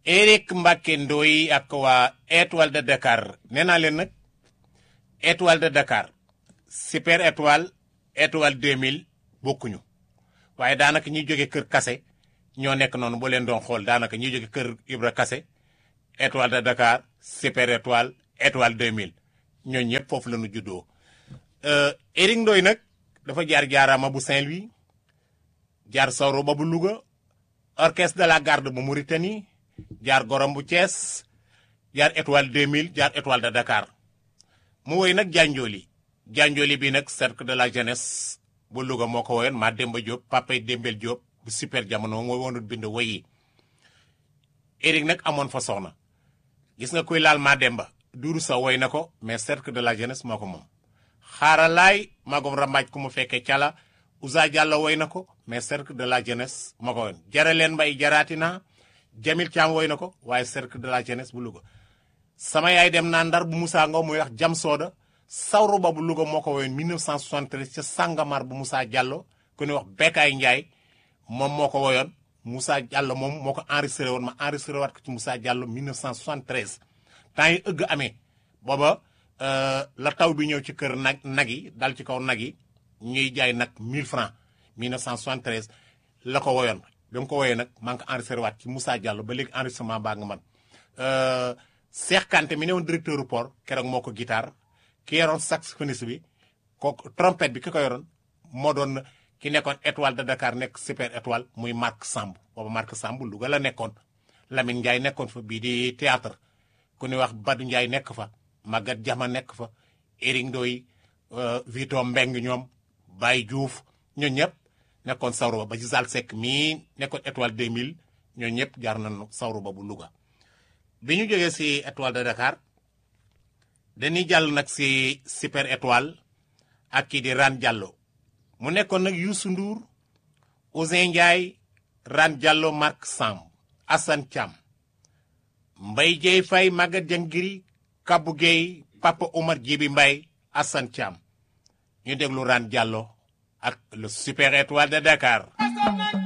Eric Mbacke Ndoye ak waa étoile de Dakar nee naa leen nag étoile de Dakar super étoile étoile 2000 bokkuñu waaye daanaka ñuy jóge kër Kase ñoo nekk noonu boo leen doon xool daanaka ñuy jóge kër Ibra Kase étoile de Dakar super étoile étoile 2000 ñooñu ñëpp foofu la ñu juddoo. Eric Ndoye nag dafa jaar jaaraama bu Saint-Louis jaar Sawro ba bu Louga orchestre de la garde bu Mauritanie jaar Gorom bu Thiès jaar étoile 2000 jaar étoile de Dakar mu woy nag Janjoli Janjoli bi nag cercle de la jeunesse bu Louga moo ko woyoon maa Demba Diop papay Dembel Diop bu super jamono moo woonut bind woy yi Eric nag amoon fa soxna gis nga kuy laal maa Demba duuru sa woy na ko mais cercle de la jeunesse moo ko moom xaaralaay magom rambaaj ku mu fekkee cala Ousa Diallo woy na ko mais cercle de la jeunesse moo ko woon jare leen mbay jaraatina Jamil Thiam woy na ko waaye cercle de la jeunesse bu Louga sama yaay dem naa ndar bu Moussa Ngo muy wax jam sooda sawru ba bu Louga moo ko woyoon 1973 ca Sàngamar bu Moussa Diallo ku ñuy wax Bekkaay Ndiaye moom moo ko woyoon Moussa Diallo moom moo ko enregistré woon ma enregistré waat ko ci Moussa Diallo 1973 temps yi ëgg amee booba la taw bi ñëw ci kër nag nag yi dal ci kaw nag yi ñuy jaay nag 1000 francs 1973 la ko woyoon ba mu ko woyee nag maa ngi ko enregistré waat ci Moussa Diallo ba léegi enregistrement baa nga man Cheikh Kanté mi ne woon directeur du port keroog moo ko guitare ki yoroon saxophoniste bi kooku trompette bi ki ko yoroon moo doon ki nekkoon étoile de Dakar nekk super étoile muy Marc Samb booba Marc Samb Louga la nekkoon Lamine Ndiaye nekkoon fa bii di théâtre ku ñuy wax Badou Ndiaye nekk fa Maguette Diama nekk fa Eric Ndoye Vito Mbeng ñoom Baye Diouf ñoo ñëpp nekkoon sawru ba ba ci Zal Seck mii nekkoon étoile 2000 ñoo ñëpp jaar nañu sawru ba bu Louga bi ñu jógee si étoile de Dakar dañuy jàll nag si super étoile ak kii di Ran Diallo mu nekkoon nag Youssou Ndour Ousin Ndiaye Ran Diallo Marc Samb Assane Thiam Mbaye Dieye Faye Maguette Jangiri Kabou Gueye Papa Omar Djibi Mbaye Assane Thiam ñu déglu Ran Diallo ak le super étoile de Dakar